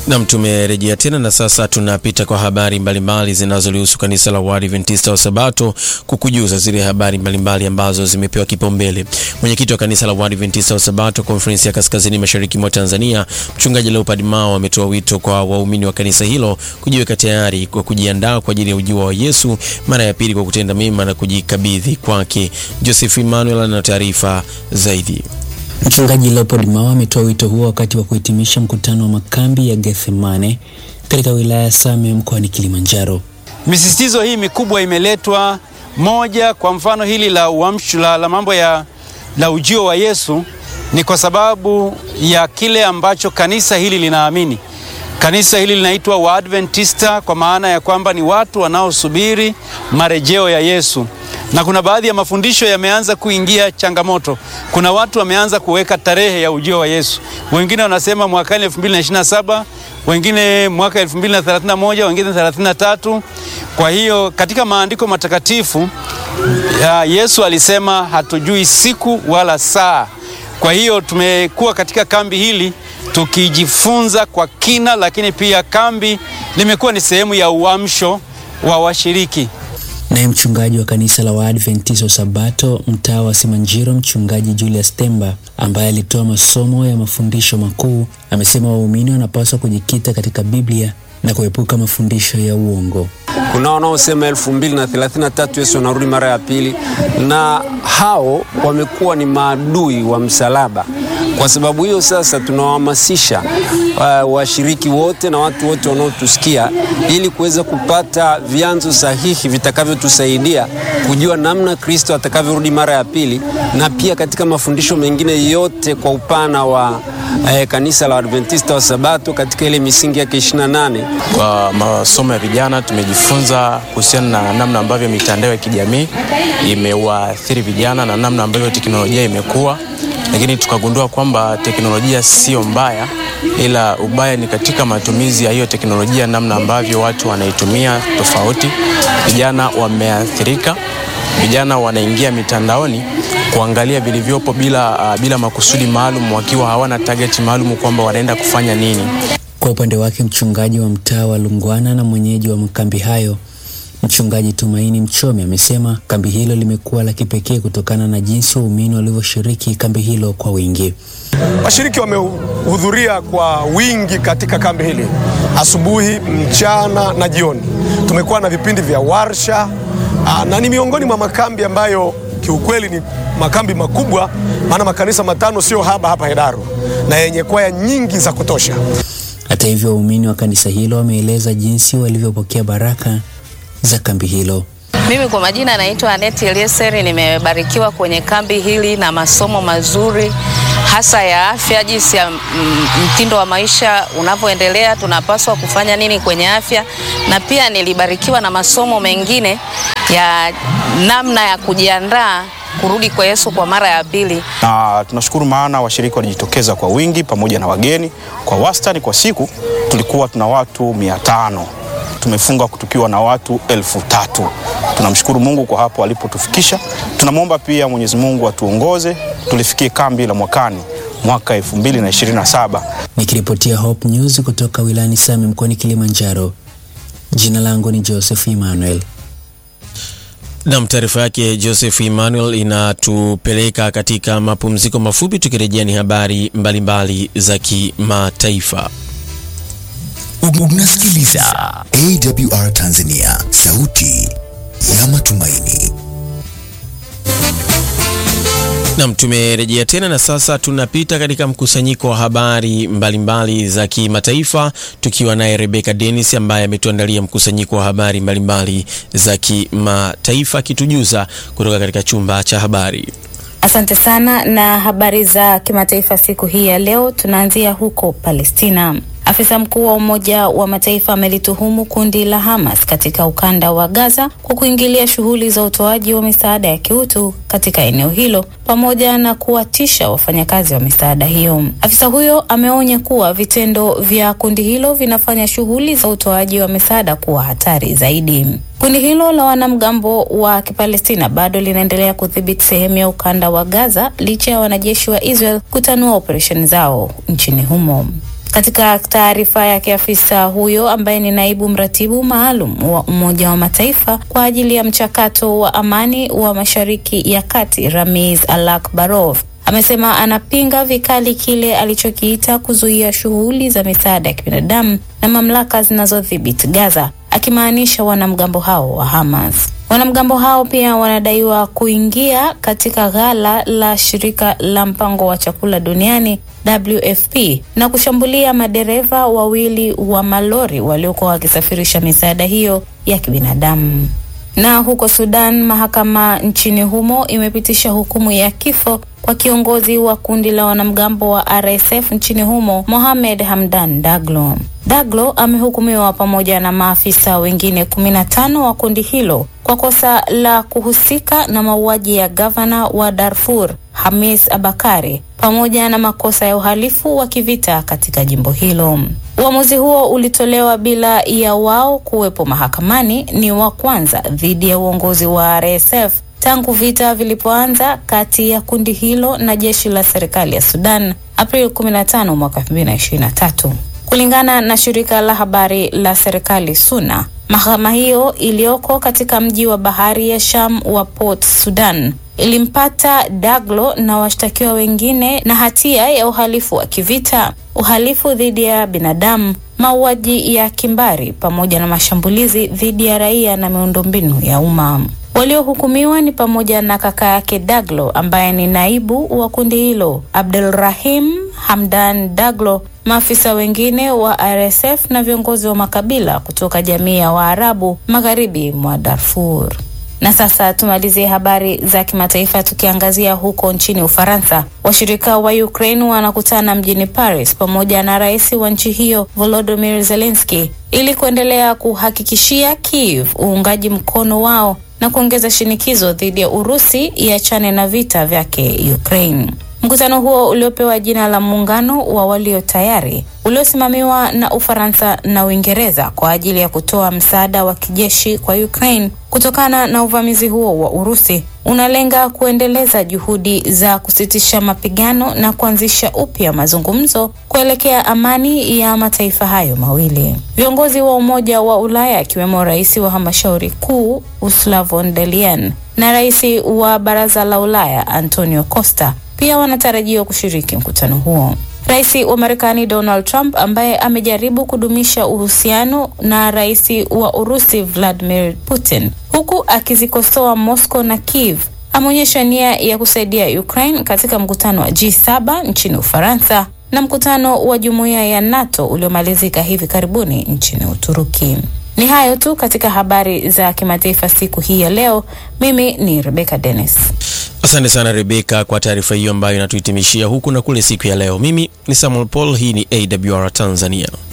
Nam, tumerejea tena na sasa tunapita kwa habari mbalimbali zinazolihusu kanisa la Waadventista wa Sabato, kukujuza zile habari mbalimbali ambazo zimepewa kipaumbele. Mwenyekiti wa kanisa la Waadventista wa Sabato konferensi ya kaskazini mashariki mwa Tanzania, mchungaji Leopard Mao ametoa wito kwa waumini wa kanisa hilo kujiweka tayari kwa kujiandaa kwa ajili ya ujio wa Yesu mara ya pili kwa kutenda mema na kujikabidhi kwake. Joseph Emmanuel ana taarifa zaidi. Mchungaji Leopold Mao ametoa wito huo wakati wa kuhitimisha mkutano wa makambi ya Gethsemane katika wilaya ya Same mkoani Kilimanjaro. Misisitizo hii mikubwa imeletwa moja, kwa mfano hili la uamsho la, la mambo ya la ujio wa Yesu ni kwa sababu ya kile ambacho kanisa hili linaamini. Kanisa hili linaitwa Waadventista kwa maana ya kwamba ni watu wanaosubiri marejeo ya Yesu na kuna baadhi ya mafundisho yameanza kuingia changamoto. Kuna watu wameanza kuweka tarehe ya ujio wa Yesu, wengine wanasema mwakani 2027 wengine mwaka 2031 wengine 33. Kwa hiyo katika maandiko matakatifu ya Yesu alisema hatujui siku wala saa. Kwa hiyo tumekuwa katika kambi hili tukijifunza kwa kina, lakini pia kambi limekuwa ni sehemu ya uamsho wa washiriki. Naye mchungaji wa kanisa la Waadventista wa Sabato mtaa wa Simanjiro, mchungaji Julius Temba, ambaye alitoa masomo ya mafundisho makuu, amesema waumini wanapaswa kujikita katika Biblia na kuepuka mafundisho ya uongo. Kuna wanaosema elfu mbili na thelathini na tatu Yesu anarudi mara ya pili, na hao wamekuwa ni maadui wa msalaba. Kwa sababu hiyo sasa tunawahamasisha uh, washiriki wote na watu wote wanaotusikia ili kuweza kupata vyanzo sahihi vitakavyotusaidia kujua namna Kristo atakavyorudi mara ya pili, na pia katika mafundisho mengine yote kwa upana wa eh, kanisa la Adventista wa Sabato katika ile misingi yake 28. Kwa masomo ya vijana tumejifunza kuhusiana na namna ambavyo mitandao ya kijamii imewaathiri vijana na namna ambavyo teknolojia imekuwa lakini tukagundua kwamba teknolojia sio mbaya, ila ubaya ni katika matumizi ya hiyo teknolojia, namna ambavyo watu wanaitumia tofauti. Vijana wameathirika, vijana wanaingia mitandaoni kuangalia vilivyopo bila, uh, bila makusudi maalum, wakiwa hawana target maalum kwamba wanaenda kufanya nini. Kwa upande wake mchungaji wa mtaa wa Lungwana na mwenyeji wa makambi hayo Mchungaji Tumaini Mchome amesema kambi hilo limekuwa la kipekee kutokana na jinsi waumini walivyoshiriki kambi hilo kwa wingi. Washiriki wamehudhuria kwa wingi katika kambi hili, asubuhi, mchana na jioni. Tumekuwa na vipindi vya warsha aa, na ni miongoni mwa makambi ambayo kiukweli ni makambi makubwa, maana makanisa matano sio haba hapa Hedaru na yenye kwaya nyingi za kutosha. Hata hivyo, waumini wa kanisa hilo wameeleza jinsi walivyopokea baraka za kambi hilo. Mimi kwa majina naitwa Aneti Elieseri, nimebarikiwa kwenye kambi hili na masomo mazuri hasa ya afya, jinsi ya mtindo wa maisha unavyoendelea, tunapaswa kufanya nini kwenye afya, na pia nilibarikiwa na masomo mengine ya namna ya kujiandaa kurudi kwa Yesu kwa mara ya pili. Na tunashukuru maana washiriki walijitokeza kwa wingi pamoja na wageni. Kwa wastani kwa siku tulikuwa tuna watu mia tano tumefunga tukiwa na watu elfu tatu. Tunamshukuru Mungu kwa hapo alipotufikisha. Tunamwomba pia Mwenyezi Mungu atuongoze tulifikie kambi la mwakani mwaka 2027. Nikiripotia Hope News kutoka wilayani Same mkoani Kilimanjaro. Jina langu ni Joseph Emmanuel. Nam, taarifa yake Joseph Emmanuel inatupeleka katika mapumziko mafupi. Tukirejea ni habari mbalimbali za kimataifa. Unasikiliza AWR Tanzania, sauti ya matumaini. Nam, tumerejea tena na sasa tunapita katika mkusanyiko wa habari mbalimbali mbali za kimataifa tukiwa naye Rebecca Dennis ambaye ametuandalia mkusanyiko wa habari mbalimbali mbali za kimataifa akitujuza kutoka katika chumba cha habari. Asante sana na habari za kimataifa siku hii ya leo, tunaanzia huko Palestina. Afisa mkuu wa Umoja wa Mataifa amelituhumu kundi la Hamas katika ukanda wa Gaza kwa kuingilia shughuli za utoaji wa misaada ya kiutu katika eneo hilo pamoja na kuwatisha wafanyakazi wa misaada hiyo. Afisa huyo ameonya kuwa vitendo vya kundi hilo vinafanya shughuli za utoaji wa misaada kuwa hatari zaidi. Kundi hilo la wanamgambo wa Kipalestina bado linaendelea kudhibiti sehemu ya ukanda wa Gaza licha ya wanajeshi wa Israel kutanua operesheni zao nchini humo. Katika taarifa yake, afisa huyo ambaye ni naibu mratibu maalum wa Umoja wa Mataifa kwa ajili ya mchakato wa amani wa Mashariki ya Kati, Ramiz Alakbarov amesema anapinga vikali kile alichokiita kuzuia shughuli za misaada ya kibinadamu na mamlaka zinazodhibiti Gaza, akimaanisha wanamgambo hao wa Hamas. Wanamgambo hao pia wanadaiwa kuingia katika ghala la shirika la mpango wa chakula duniani WFP na kushambulia madereva wawili wa malori waliokuwa wakisafirisha misaada hiyo ya kibinadamu. Na huko Sudan, mahakama nchini humo imepitisha hukumu ya kifo kwa kiongozi wa kundi la wanamgambo wa RSF nchini humo, Mohamed Hamdan Daglo. Daglo amehukumiwa pamoja na maafisa wengine kumi na tano wa kundi hilo kwa kosa la kuhusika na mauaji ya gavana wa Darfur Hamis Abakari pamoja na makosa ya uhalifu wa kivita katika jimbo hilo. Uamuzi huo ulitolewa bila ya wao kuwepo mahakamani, ni wa kwanza dhidi ya uongozi wa RSF tangu vita vilipoanza kati ya kundi hilo na jeshi la serikali ya Sudan Aprili 15 mwaka 2023. Kulingana na shirika la habari la serikali SUNA, mahakama hiyo iliyoko katika mji wa bahari ya Sham wa Port Sudan ilimpata Daglo na washtakiwa wengine na hatia ya uhalifu wa kivita, uhalifu dhidi ya binadamu, mauaji ya kimbari pamoja na mashambulizi dhidi ya raia na miundombinu ya umma. Waliohukumiwa ni pamoja na kaka yake Daglo ambaye ni naibu wa kundi hilo, Abdulrahim Hamdan Daglo, maafisa wengine wa RSF na viongozi wa makabila kutoka jamii ya Waarabu magharibi mwa Darfur. Na sasa tumalizie habari za kimataifa tukiangazia huko nchini Ufaransa. Washirika wa Ukraine wanakutana mjini Paris pamoja na rais wa nchi hiyo Volodymyr Zelensky ili kuendelea kuhakikishia Kiev uungaji mkono wao na kuongeza shinikizo dhidi ya Urusi iachane na vita vyake Ukraine. Mkutano huo uliopewa jina la muungano wa walio tayari uliosimamiwa na Ufaransa na Uingereza kwa ajili ya kutoa msaada wa kijeshi kwa Ukraine kutokana na uvamizi huo wa Urusi unalenga kuendeleza juhudi za kusitisha mapigano na kuanzisha upya mazungumzo kuelekea amani ya mataifa hayo mawili. Viongozi wa Umoja wa Ulaya akiwemo rais wa halmashauri kuu Ursula von der Leyen na rais wa Baraza la Ulaya Antonio Costa pia wanatarajiwa kushiriki mkutano huo. Rais wa Marekani Donald Trump ambaye amejaribu kudumisha uhusiano na rais wa Urusi Vladimir Putin huku akizikosoa Moscow na Kiev ameonyesha nia ya kusaidia Ukraine katika mkutano wa G7 nchini Ufaransa na mkutano wa jumuiya ya NATO uliomalizika hivi karibuni nchini Uturuki. Ni hayo tu katika habari za kimataifa siku hii ya leo. Mimi ni Rebecca Dennis. Asante sana Rebeka kwa taarifa hiyo ambayo inatuhitimishia huku na kule siku ya leo. Mimi ni Samuel Paul, hii ni AWR Tanzania.